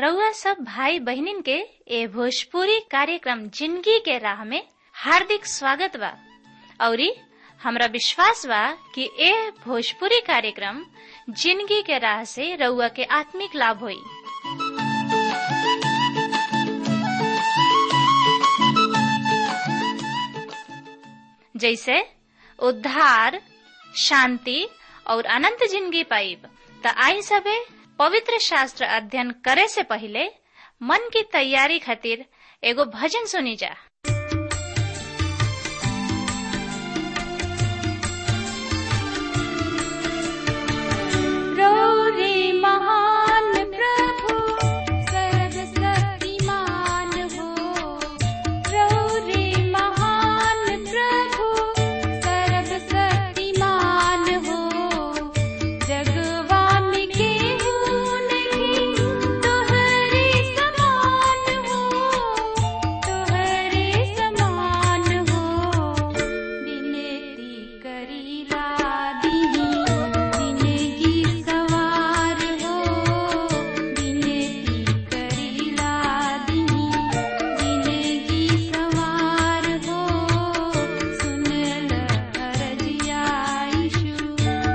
रउआ सब भाई बहिनीन के ए भोजपुरी कार्यक्रम जिंदगी के राह में हार्दिक स्वागत बा औरी हमरा विश्वास बा कि ए भोजपुरी कार्यक्रम जिंदगी के राह से रउआ के आत्मिक लाभ होई जैसे उद्धार शांति और अनंत जिंदगी पाइब त आई सबे पवित्र शास्त्र अध्ययन करे से पहले मन की तैयारी खातिर एगो भजन सुनी जा महान प्रभु सर्वशक्तिमान हो रौरे महान प्रभु सर्वशक्तिमान हो जगवान के नहीं तोहरे समान हो तोहरे समान हो विनती करीला दीनी जिंदगी सवार हो विनती करीला दीनी जिंदगी सवार हो सुन ल अरजिया यीशु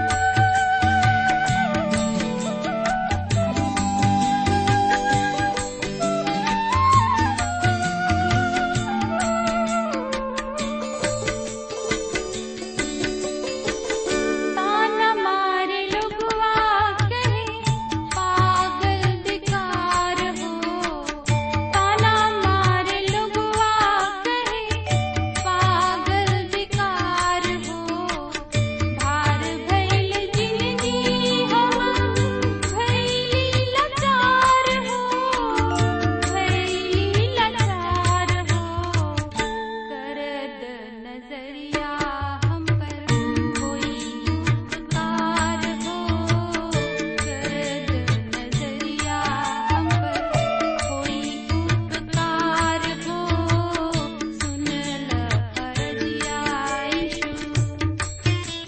ताना मारे लोगवा कहे पागल बेकार हो ताना मारे लोगवा कहे पागल बेकार हो भार भैल जिंदगी हम भैली लाचार हो भैली लाचार हो करद नजरिया हम पर कोई उपकार हो करद नजरिया हम पर कोई उपकार हो सुन ल अरजिया यीशु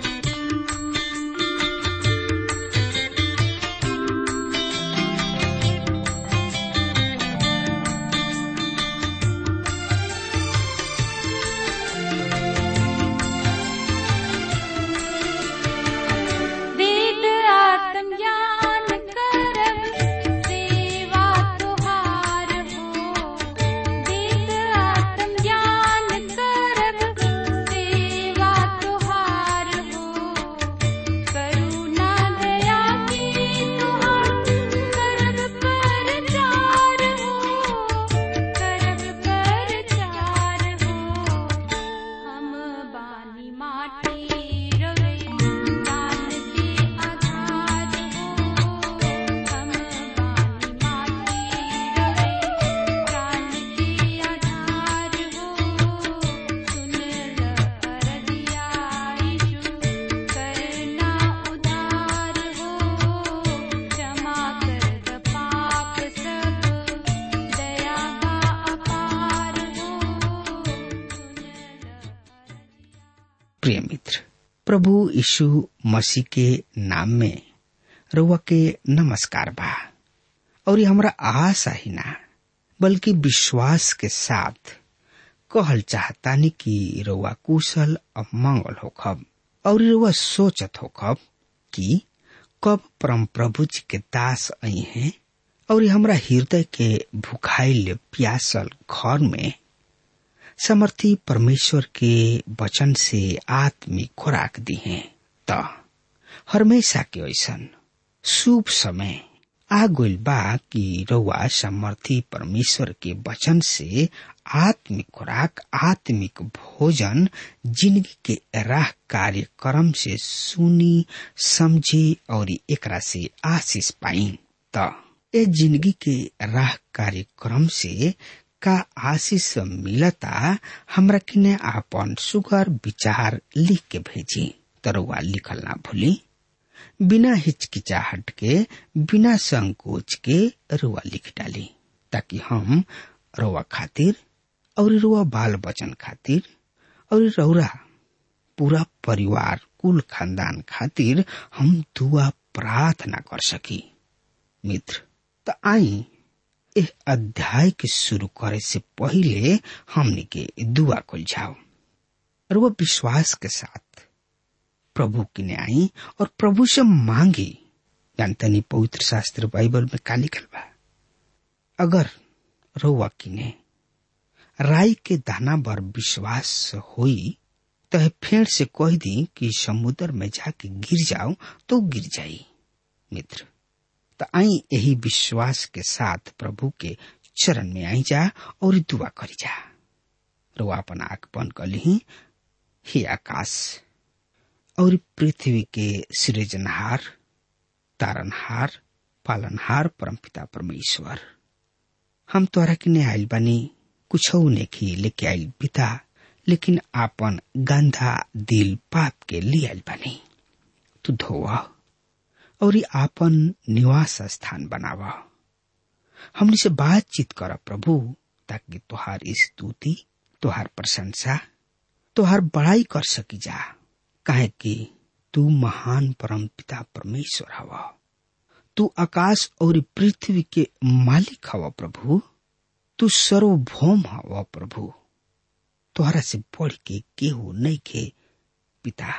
वेद आत्मज्ञान करब सेवा तुहार हो वेद आत्मज्ञान करब सेवा तुहार हो करुणा दया की तुहार करब कर चार हो करब कर चार हो हम बानी माटी रवे दान के आधार हो हम बानी माटी रवे दान के आधार हो सुन ल अरजिया यीशु करना उधार हो क्षमा कर द पाप सब दया का अपार हो सुन ल प्रिय मित्र प्रभु यीशु मसीह के नाम में रउआ के नमस्कार बा और ये हमरा आशा ही ना बल्कि विश्वास के साथ कहल चाहतानी कि रउआ कुशल और मंगल होखब और रउआ सोचत होखब कि कब परम प्रभु जी के दास आई हैं और हमरा हृदय के भुखाइल प्यासल घर में समर्थी परमेश्वर के वचन से आत्मिक खुराक दी है त हमेशा के ऐसन शुभ समय आ गइल बा कि रउआ समर्थी परमेश्वर के वचन से आत्मिक खुराक आत्मिक भोजन जिंदगी के राह कार्यक्रम से सुनी समझी और एकरा से आशीष पाई त ए जिंदगी के राह कार्यक्रम से का आशीष मिलता हमरा किने आपन सुगर विचार लिख के भेजी तरुआ लिखल ना भूली बिना हिचकिचाहट के बिना संकोच के रुआ लिख डाली ताकि हम रुआ खातिर और रुआ बाल बचन खातिर और रौरा पूरा परिवार कुल खानदान खातिर हम दुआ प्रार्थना कर सकी मित्र तो आई एह अध्याय के शुरू करे से पहले हमने के दुआ कुल जाओ और वो विश्वास के साथ प्रभु की ने आई और प्रभु से मांगी जानतनी पवित्र शास्त्र बाइबल में का लिखल बा अगर रउआ की ने राई के दाना पर विश्वास होई तो फेड़ से कह दी कि समुद्र में जाके गिर जाओ तो गिर जाई मित्र तो आई यही विश्वास के साथ प्रभु के चरण में आई जा और दुआ करी जा रो अपन आंख बंद कर ली हे आकाश और पृथ्वी के सृजनहार तारनहार पालनहार परमपिता परमेश्वर हम तोरा के ने आइल बानी कुछ नेखी लेके आइल पिता लेकिन आपन गंधा दिल पाप के लिए आइल बानी तू धोवा और ये आपन निवास स्थान बनावा हमने से बातचीत कर प्रभु ताकि तुहार स्तुति तुहार प्रशंसा तुहार बड़ाई कर सकी जा काहे कि तू महान परम पिता परमेश्वर हवा तू आकाश और पृथ्वी के मालिक हवा प्रभु तू सर्वभौम हवा प्रभु तोहरा से बढ़ के केहू नहीं के पिता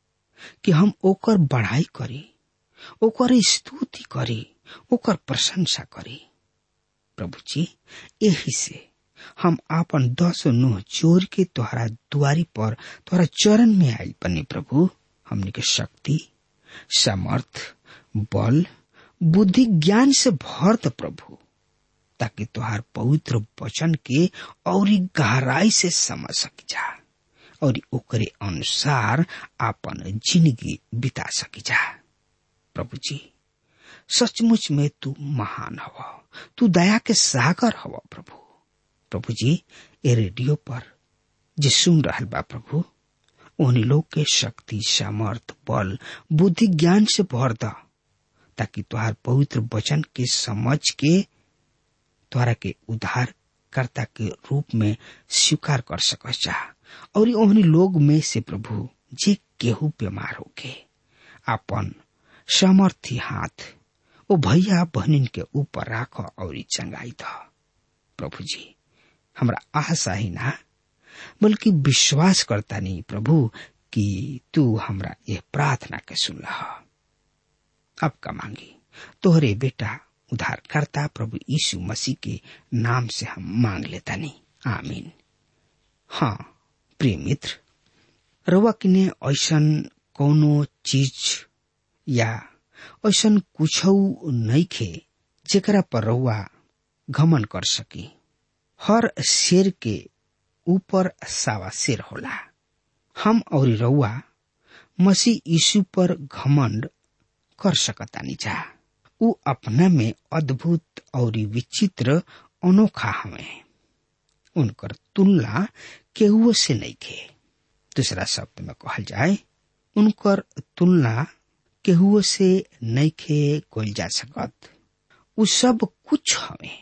कि हम ओकर बढ़ाई करी ओकर स्तुति करी ओकर प्रशंसा करी प्रभु जी यही से हम आपन दस नुह जोर के तोहरा दुआरी पर तोहरा चरण में आयल बने प्रभु हमने के शक्ति समर्थ बल बुद्धि ज्ञान से भर द प्रभु ताकि तुहार पवित्र वचन के और गहराई से समझ सक जा और ओकरे अनुसार आपन जिंदगी बिता सकी जा प्रभु जी सचमुच में तू महान हवा तू दया के सागर हवा प्रभु प्रभु जी ए रेडियो पर जे सुन रहल बा प्रभु उन्हीं लोग के शक्ति सामर्थ बल बुद्धि ज्ञान से भर द ताकि तुहार पवित्र वचन के समझ के द्वारा के उद्धार कर्ता के रूप में स्वीकार कर सकस जा और ओहनी लोग में से प्रभु जे केहू बीमार होके अपन सामर्थी हाथ ओ भैया बहनिन के ऊपर राख और चंगाई द प्रभु जी हमरा आशा ही ना बल्कि विश्वास करता नहीं प्रभु कि तू हमरा यह प्रार्थना के सुन अब का मांगी तोहरे बेटा उद्धारकर्ता प्रभु यीशु मसीह के नाम से हम मांग लेता नहीं आमीन हाँ प्रिय मित्र रउआ किने ऐसन कौनो चीज या ऐसन कुछ नहीं खे जेकरा पर रउआ घमन कर सकी हर शेर के ऊपर सावा शेर होला हम और रउआ मसीह यीशु पर घमंड कर सकतानी जा उ अपना में अद्भुत और विचित्र अनोखा हवे उनकर तुलना केहुओ से नहीं खे दूसरा शब्द में कहल जाए उनकर तुलना केहुओ से नहीं खे कोल जा सकत उ सब कुछ हवे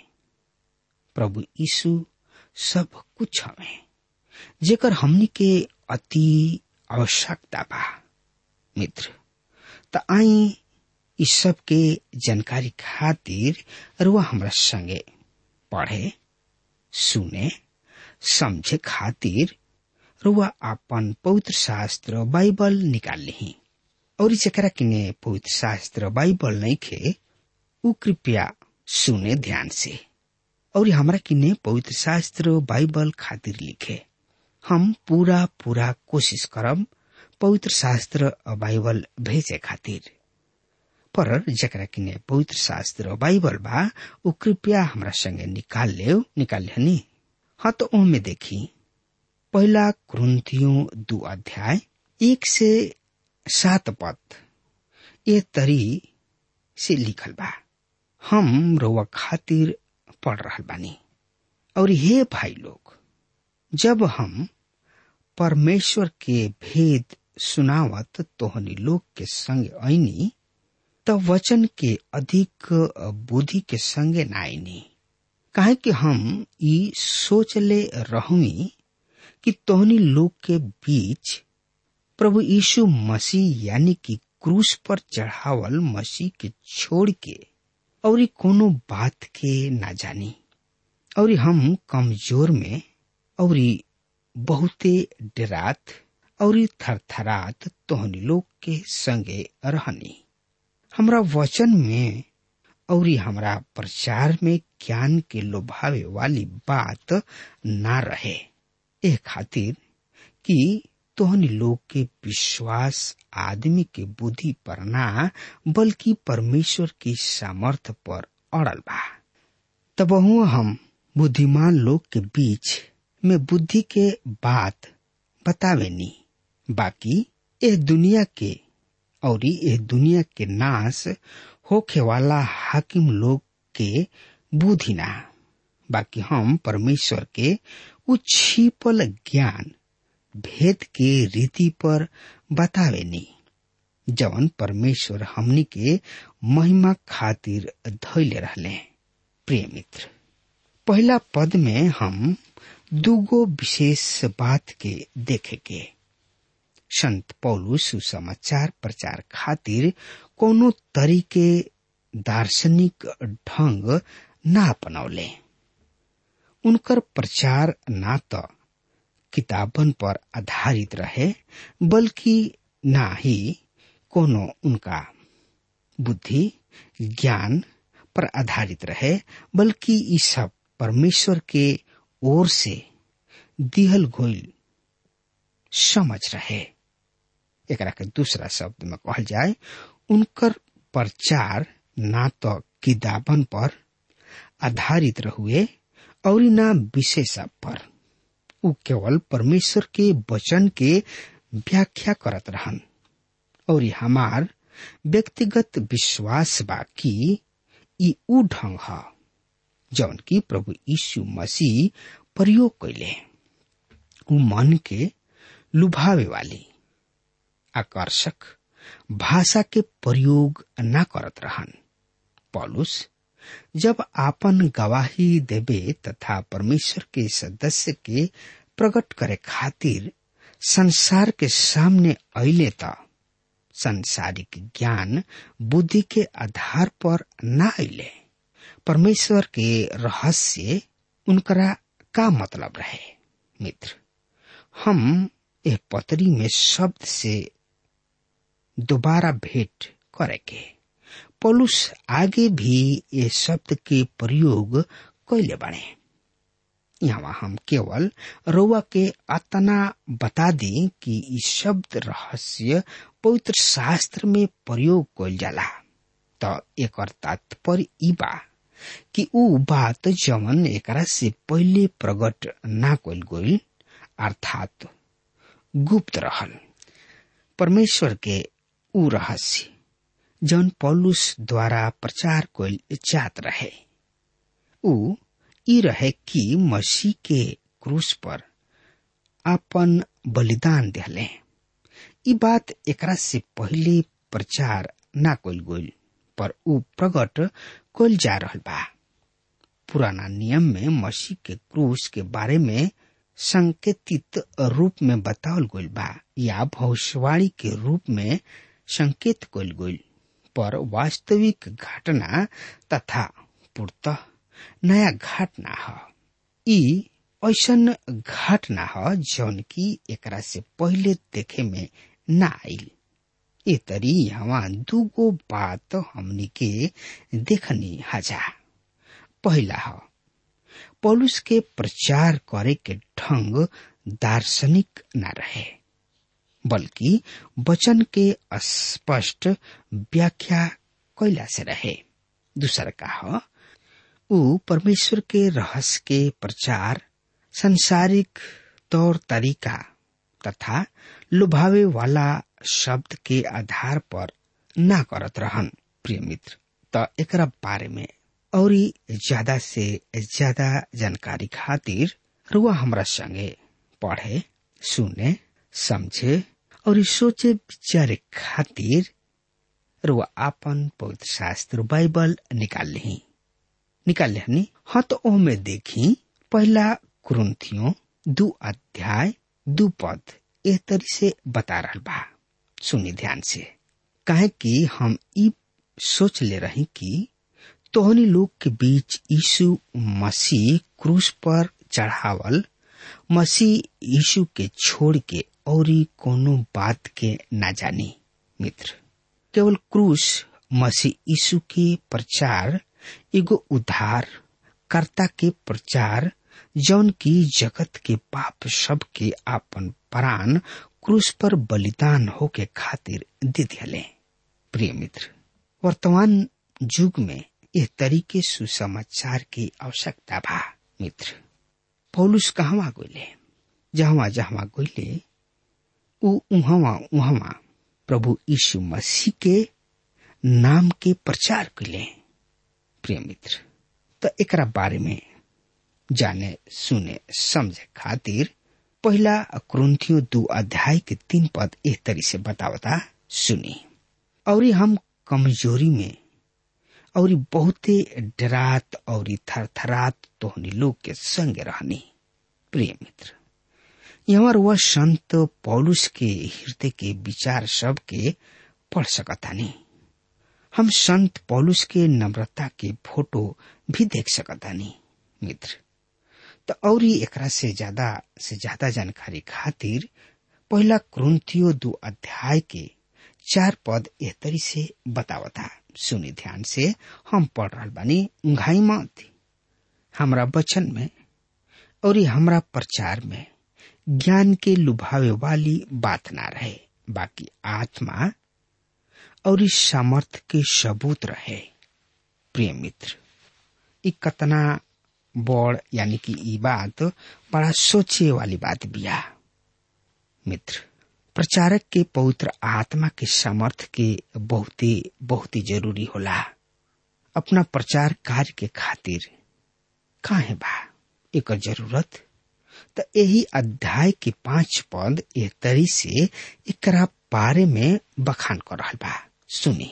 प्रभु यीशु सब कुछ हवे जेकर हमनी के अति आवश्यकता बा मित्र त आई इस सब के जानकारी खातिर रुआ हमरा संगे पढ़े सुने समझे खातिर रुआ अपन पवित्र शास्त्र बाइबल निकाल ली और जरा किने पवित्र शास्त्र बाइबल नहीं खे उ कृपया सुने ध्यान से और हमरा किने पवित्र शास्त्र बाइबल खातिर लिखे हम पूरा पूरा कोशिश करब पवित्र शास्त्र बाइबल भेजे खातिर पर जकरा किने पवित्र शास्त्र बाइबल बा उ कृपया हमरा संगे निकाल ले निकाल लेनी हाँ तो ओमे देखी पहला क्रंथियों दो अध्याय एक से सात पद ये तरी से लिखल बा हम रोवा खातिर पढ़ रहा बानी और हे भाई लोग जब हम परमेश्वर के भेद सुनावत तोहनी लोग के संग ऐनी त वचन के अधिक बुद्धि के संगे नाइनी काहे कि हम ई सोचले रहुई कि तोहनी लोग के बीच प्रभु यीशु मसीह यानी कि क्रूस पर चढ़ावल मसीह के छोड़ के और कोनो बात के ना जानी और हम कमजोर में और बहुते डरात और थरथरात तोहनी लोग के संगे रहनी हमरा वचन में और हमरा प्रचार में ज्ञान के लोभावे वाली बात ना रहे ए खातिर कि तोहनी लोग के विश्वास आदमी के बुद्धि पर ना बल्कि परमेश्वर की सामर्थ पर अड़ल बा तबहु हम बुद्धिमान लोग के बीच में बुद्धि के बात बतावे नी बाकी एह दुनिया के और एह दुनिया के नाश होखे वाला हाकिम लोग के बुद्धि ना बाकी हम परमेश्वर के उ छिपल ज्ञान भेद के रीति पर बतावे नी जवन परमेश्वर हमनी के महिमा खातिर धैले रहले प्रिय मित्र पहला पद में हम दूगो विशेष बात के देखे के संत पौलुस सुसमाचार प्रचार खातिर कोनो तरीके दार्शनिक ढंग ना अपनौले उनकर प्रचार ना तो किताबन पर आधारित रहे बल्कि ना ही कोनो उनका बुद्धि ज्ञान पर आधारित रहे बल्कि ई सब परमेश्वर के ओर से दिहल गोल समझ रहे एकरा के दूसरा शब्द में कहल जाए उनकर प्रचार ना तो किताबन पर आधारित रहुए और ना विशेष पर उ केवल परमेश्वर के वचन के व्याख्या करत रहन और हमार व्यक्तिगत विश्वास बा कि ई उ ढंग ह जौन की प्रभु यीशु मसीह प्रयोग कैले उ मन के लुभावे वाली आकर्षक भाषा के प्रयोग न करत रहन पॉलुस जब आपन गवाही देवे तथा परमेश्वर के सदस्य के प्रकट करे खातिर संसार के सामने अले त संसारिक ज्ञान बुद्धि के आधार पर न अले परमेश्वर के रहस्य उनकरा का मतलब रहे मित्र हम यह पतरी में शब्द से दोबारा भेंट करेके पौलुस आगे भी ये शब्द के प्रयोग कैले बने यहाँ हम केवल रउआ के अतना बता दी कि ई शब्द रहस्य पवित्र शास्त्र में प्रयोग कैल जाला त एक तात्पर्य ई बा कि ऊ बात जवन एकरा से पहले प्रकट ना कैल गईल अर्थात गुप्त रहल परमेश्वर के ऊ रहस्य जौन पौलुस द्वारा प्रचार कैल जात रहे ऊ ई रहे कि मसीह के क्रूस पर अपन बलिदान दिले ई बात एकरा से पहले प्रचार ना कैल गईल पर ऊ प्रकट कैल जा रहल बा पुराना नियम में मसीह के क्रूस के बारे में संकेतित रूप में बतावल गईल बा या भविष्यवाणी के रूप में संकेत कैल गईल पर वास्तविक घटना तथा पूर्त नया घटना ह ई ऐसन घटना ह जौन की एकरा से पहले देखे में ना आईल ए तरी यहाँ दूगो बात हमनी के देखनी हजा पहला ह पौलुस के प्रचार करे के ढंग दार्शनिक न रहे बल्कि वचन के स्पष्ट व्याख्या कैला से रहे दूसर का ह ऊ परमेश्वर के रहस्य के प्रचार संसारिक तौर तरीका तथा लुभावे वाला शब्द के आधार पर ना करत रहन प्रिय मित्र त एकरा बारे में और ज्यादा से ज्यादा जानकारी खातिर रुआ हमरा संगे पढ़े सुने समझे और सोचे विचारे खातिर रुआ आपन पवित्र शास्त्र बाइबल निकाल ली निकाल लेनी हाँ तो ओमे देखी पहला कुरुन्थियों दू अध्याय दू पद ए तरी से बता रहल बा सुनी ध्यान से काहे कि हम ई सोच ले रही कि तोहनी लोग के बीच यीशु मसीह क्रूस पर चढ़ावल मसीह यीशु के छोड़ के औरी कोनो बात के ना जानी मित्र केवल क्रूस मसीह यीशु के प्रचार एगो उद्धार कर्ता के प्रचार जौन की जगत के पाप सब के आपन प्राण क्रूस पर बलिदान होके खातिर दे दिले प्रिय मित्र वर्तमान युग में यह तरीके सुसमाचार की आवश्यकता बा मित्र पौलुस कहवा गइले जहवा जहवा गइले उ उहवा उहवा प्रभु यीशु मसीह के नाम के प्रचार कइले प्रिय मित्र त एकरा बारे में जाने सुने समझे खातिर पहला क्रोन्थियो दो अध्याय के तीन पद एक तरी से बतावता सुनी और हम कमजोरी में और बहुते डरात और थरथरात तोहनी लोग के संग रहनी प्रिय मित्र यहाँ वह संत पौलुस के हृदय के विचार सब के पढ़ सकतानी हम संत पौलुस के नम्रता के फोटो भी देख सकतानी मित्र तो और एकरा से ज्यादा से ज्यादा जानकारी खातिर पहला क्रोन्थियो दो अध्याय के चार पद एह तरी से बतावता सुनी ध्यान से हम पढ़ रहा बानी उंघाई मत हमरा वचन में और हमरा प्रचार में ज्ञान के लुभावे वाली बात ना रहे बाकी आत्मा और इस सामर्थ के सबूत रहे प्रिय मित्र इ कतना बड़ यानी कि ई बात बड़ा सोचे वाली बात बिया मित्र प्रचारक के पवित्र आत्मा के सामर्थ के बहुत ही बहुत ही जरूरी होला अपना प्रचार कार्य के खातिर काहे बा एक जरूरत त यही अध्याय के पांच पद एक तरी से एकरा बारे में बखान कर रहा बा सुनी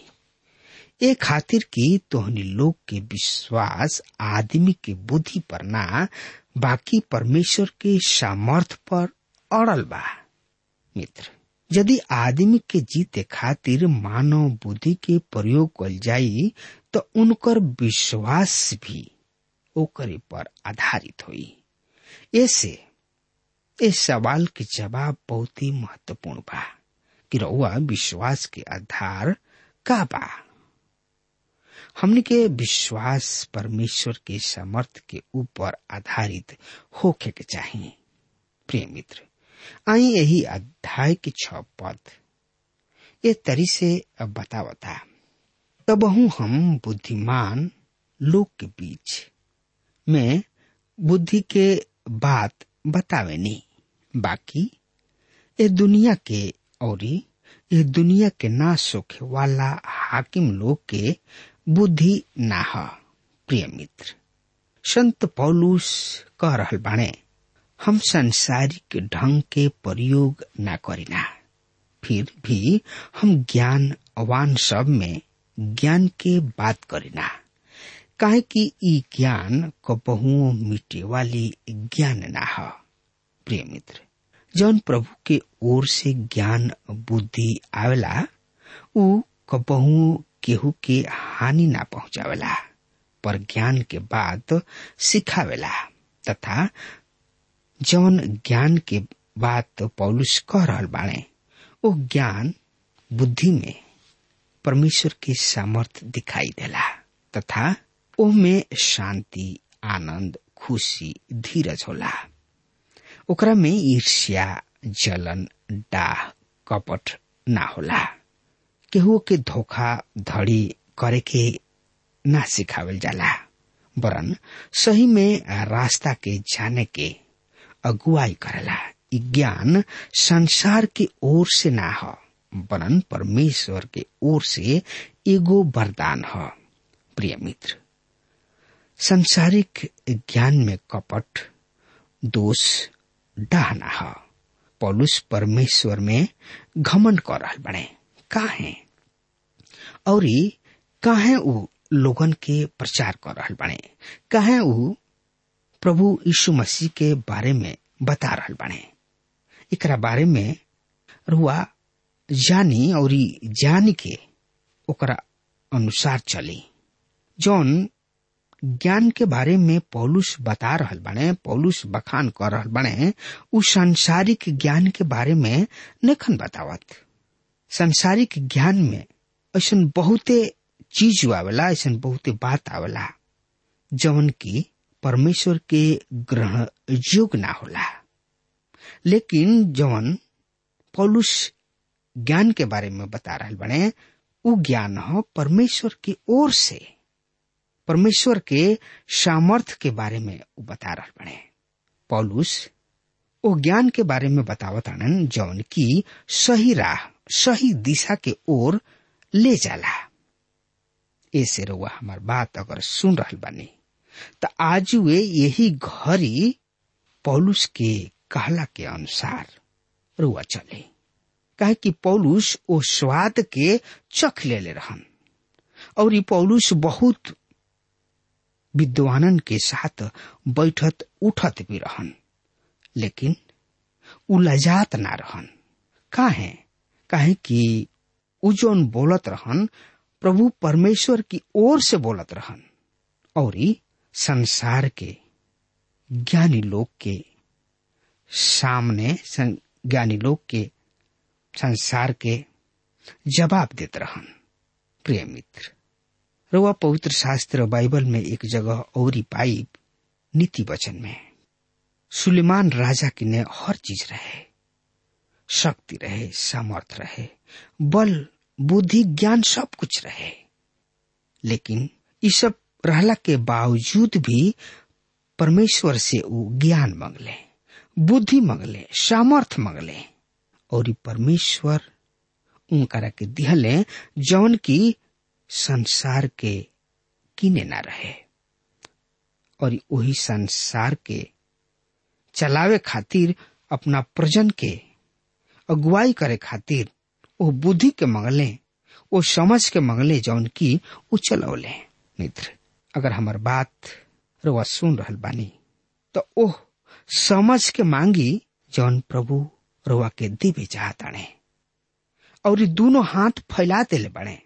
ए खातिर की तोहनी लोग के विश्वास आदमी के बुद्धि पर ना बाकी परमेश्वर के सामर्थ पर अड़ल बा मित्र यदि आदमी के जीते खातिर मानव बुद्धि के प्रयोग कल जाई तो उनकर विश्वास भी ओकरे पर आधारित होई ऐसे इस सवाल के जवाब बहुत ही महत्वपूर्ण बा कि रउआ विश्वास के आधार का बा हमने के विश्वास परमेश्वर के समर्थ के ऊपर आधारित होके के चाहिए प्रिय मित्र आई यही अध्याय के छ पद ये तरी से अब बतावता तबहू हम बुद्धिमान लोग के बीच में बुद्धि के बात बतावे नहीं बाकी ये दुनिया के और ये दुनिया के ना सोखे वाला हाकिम लोग के बुद्धि ना ह प्रिय मित्र संत पौलुस कह रहल बाणे हम संसारिक ढंग के प्रयोग ना करीना फिर भी हम ज्ञान अवान सब में ज्ञान के बात करीना काहे कि ई ज्ञान कबहुओं मिटे वाली ज्ञान ना ह प्रिय मित्र जौन प्रभु के ओर से ज्ञान बुद्धि आवेला उ कबहू केहू के हानि ना पहुंचावेला पर ज्ञान के बात सिखावेला तथा जौन ज्ञान के बात पौलुस कह रहल बाणे ओ ज्ञान बुद्धि में परमेश्वर के सामर्थ दिखाई देला तथा ओमे शांति आनंद खुशी धीरज होला ओकरा में ईर्ष्या जलन डाह कपट ना होला केहू के धोखा धड़ी करे के ना सिखावल जाला वरन सही में रास्ता के जाने के अगुवाई करेला इ ज्ञान संसार के ओर से ना ह वरन परमेश्वर के ओर से एगो वरदान ह प्रिय मित्र संसारिक ज्ञान में कपट दोष डाहना ह पौलुस परमेश्वर में घमन कर रहल बने काहे और काहे उ लोगन के प्रचार कर रहल बने काहे उ प्रभु यीशु मसीह के बारे में बता रहल बने एकरा बारे में रुआ जानी और जान के ओकरा अनुसार चली जौन ज्ञान के बारे में पौलुस बता रहल बने पौलुस बखान कर रहल बने उ सांसारिक ज्ञान के बारे में नखन बतावत सांसारिक ज्ञान में ऐसा बहुते चीज आवेला ऐसा बहुते बात आवेला जवन की परमेश्वर के ग्रहण योग्य ना होला लेकिन जवन पौलुस ज्ञान के बारे में बता रहल बने उ ज्ञान हो परमेश्वर की ओर से परमेश्वर के सामर्थ के बारे में उ बता रहल बने पौलुस ओ ज्ञान के बारे में बतावत आनन जौन की सही राह सही दिशा के ओर ले जाला ऐसे रउआ हमार बात अगर सुन रहल बानी त आज वे यही घड़ी पौलुस के कहला के अनुसार रुआ चले कहे कि पौलुस ओ स्वाद के चख ले ले रहन और ये पौलुस बहुत विद्वानन के साथ बैठत उठत भी रहन लेकिन उ लजात ना रहन काहे काहे कि उ जोन बोलत रहन प्रभु परमेश्वर की ओर से बोलत रहन और संसार के ज्ञानी लोग के सामने ज्ञानी लोग के संसार के जवाब देते रहन प्रिय मित्र रुआ पवित्र शास्त्र बाइबल में एक जगह औरी पाई नीति वचन में सुलेमान राजा की ने हर चीज रहे शक्ति रहे सामर्थ रहे बल बुद्धि ज्ञान सब कुछ रहे लेकिन ये सब रहला के बावजूद भी परमेश्वर से वो ज्ञान मंगले बुद्धि मंगले सामर्थ मंगले और परमेश्वर उनकरा के दिहले जौन की संसार के किने ना रहे और वही संसार के चलावे खातिर अपना प्रजन के अगुवाई करे खातिर वो बुद्धि के मंगले वो समझ के मंगले जौन की वो चलौले मित्र अगर हमार बात रुआ सुन रहल बानी तो ओह समझ के मांगी जौन प्रभु रुआ के दिव्य चाहताणे और दोनों हाथ फैला देले बने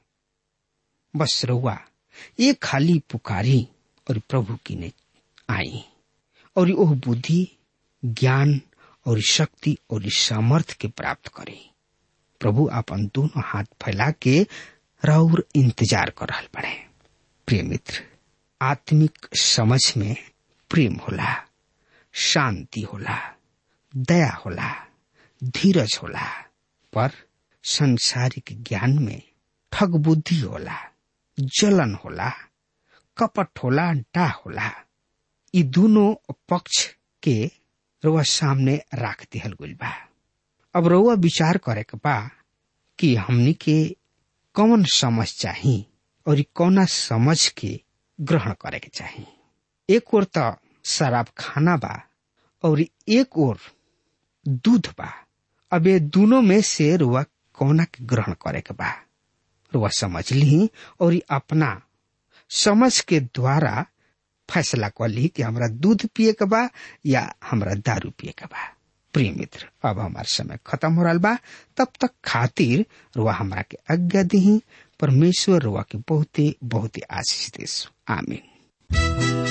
बस रुआ ये खाली पुकारी और प्रभु की ने आई और ओह बुद्धि ज्ञान और शक्ति और सामर्थ के प्राप्त करे प्रभु अपन दोनों हाथ फैला के रौर इंतजार कर रहा बड़े प्रिय मित्र आत्मिक समझ में प्रेम होला शांति होला दया होला धीरज होला पर संसारिक ज्ञान में ठग बुद्धि होला जलन होला कपट होला डा होला ये दोनों पक्ष के रुआ सामने राख दिहल गइल बा अब रुआ विचार करे के बा कि हमनी के कौन समझ चाही और कौना समझ के ग्रहण करे के चाही एक ओर तो शराब खाना बा और एक ओर दूध बा अब ये दोनों में से रुआ कौना के ग्रहण करे के बा रुआ समझ ली और अपना समझ के द्वारा फैसला कर ली कि हमरा दूध पिए के बा या हमरा दारू पिए के बा प्रिय मित्र अब हमार समय खत्म हो रहा बा तब तक खातिर रुआ हमरा के आज्ञा दी परमेश्वर रुआ के बहुते बहुते आशीष देस आमीन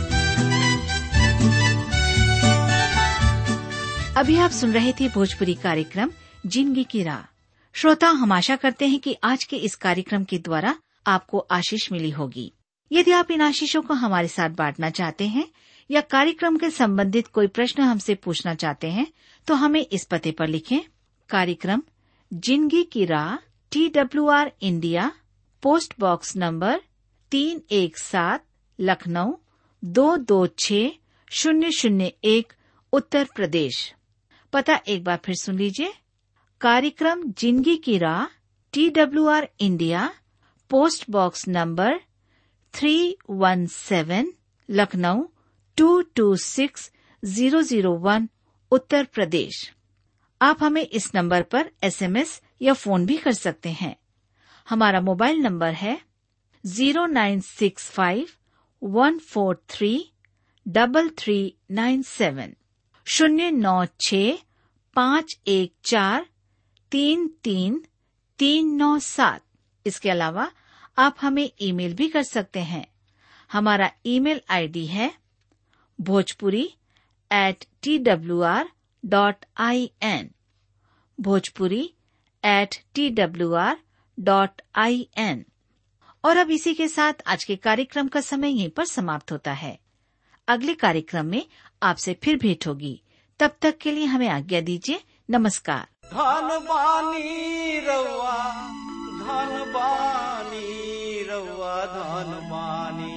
अभी आप सुन रहे थे भोजपुरी कार्यक्रम जिंदगी की राह श्रोता हम आशा करते हैं कि आज के इस कार्यक्रम के द्वारा आपको आशीष मिली होगी यदि आप इन आशीषों को हमारे साथ बांटना चाहते हैं या कार्यक्रम के संबंधित कोई प्रश्न हमसे पूछना चाहते हैं तो हमें इस पते पर लिखें कार्यक्रम जिंदगी की राह T W R India post box number तीन एक सात लखनऊ दो दो छ शून्य शून्य एक उत्तर प्रदेश पता एक बार फिर सुन लीजिए कार्यक्रम जिंदगी की राह T W R India post box number three one seven Lucknow two two six zero zero one Uttar Pradesh आप हमें इस नंबर पर एसएमएस या फोन भी कर सकते हैं हमारा मोबाइल नंबर है zero nine six five one four three double three nine seven शून्य नौ छ पाँच एक चार तीन तीन तीन नौ सात इसके अलावा आप हमें ईमेल भी कर सकते हैं हमारा ईमेल आईडी है Bhojpuri at T W R dot I N Bhojpuri at T W R dot I N और अब इसी के साथ आज के कार्यक्रम का समय यहीं पर समाप्त होता है अगले कार्यक्रम में आपसे फिर भेंट होगी तब तक के लिए हमें आज्ञा दीजिए नमस्कार धन बानी रउआ धन बानी रउआ धन बानी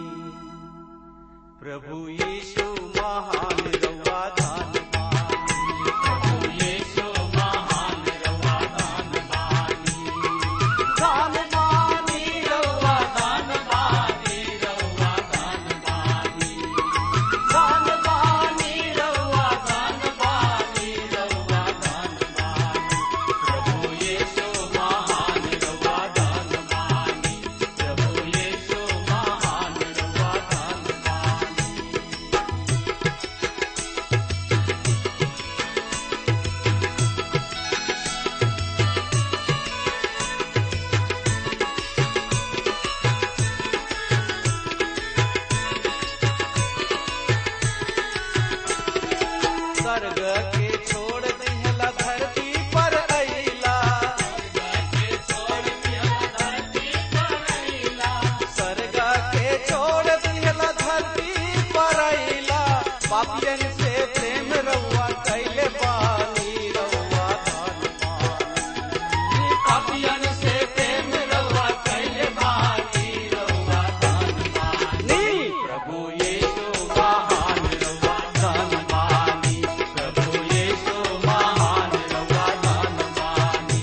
प्रभु यीशु महान रउआ धन बानी प्रभु यीशु महान रउआ धन बानी धन बानी रउआ धन बानी रउआ धन बानी धन बानी रउआ धन बानी रउआ धन बानी प्रभु यीशु महान रउआ धन बानी प्रभु यीशु महान रउआ धन बानी स्वर्ग के छोड़ दिहला धरती पर अइला स्वर्ग के छोड़ दिहला धरती पर अइला पापियन से प्रेम रउआ कैले बानी रउआ धन बानी पापियन से प्रेम रउआ कैले बानी रउआ धन बानी प्रभु यीशु महान रउआ धन बानी प्रभु यीशु महान रउआ धन बानी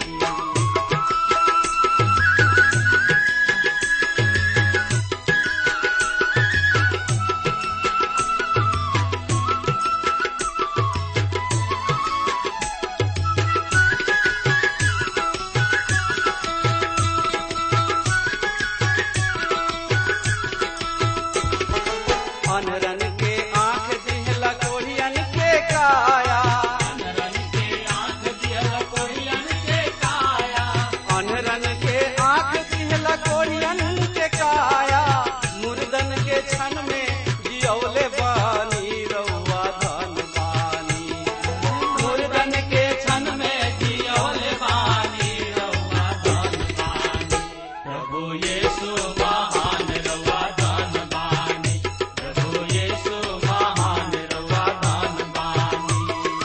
अनरन के आंख दिहला कोढ़ियन के काया अनरन के आंख दिहला कोढ़ियन के काया अनरन के आंख दिहला कोढ़ियन के काया मुर्दन के क्षण में जियौले बानी रउआ धन बानी मुर्दन के क्षण में जियौले बानी रउआ धन बानी प्रभु यीशु महान रउआ धन बानी प्रभु यीशु महान रउआ धन बानी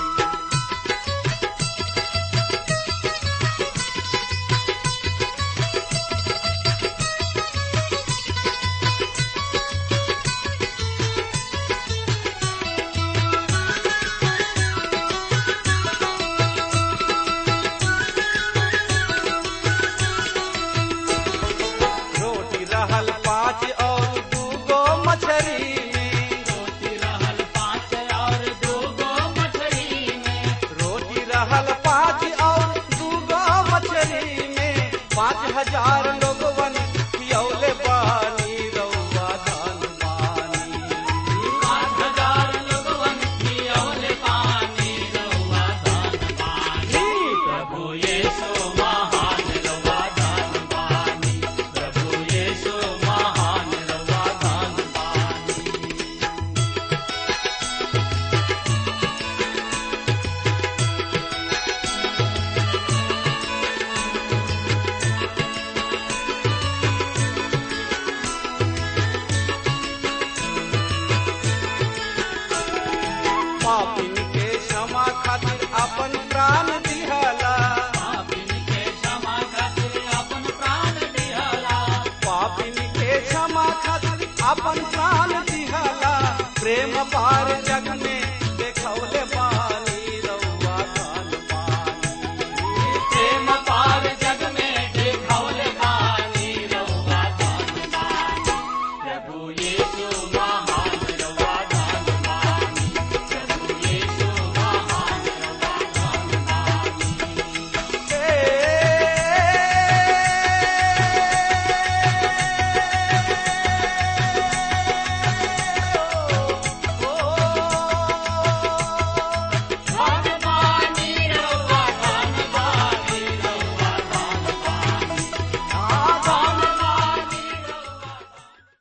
रोटी रहल पाँच और दूगो मछरी में रोटी रहल पाँच और दूगो मछरी में रोटी रहल पाँच और दूगो मछरी में पाँच हजार लोगवन खियौले बानी रउआ धन बानी पाँच हजार लोगवन खियौले बानी रउआ धन बानी प्रभु यीशु महान रउआ धन बानी प्रभु यीशु महान रउआ धन बानी पापिन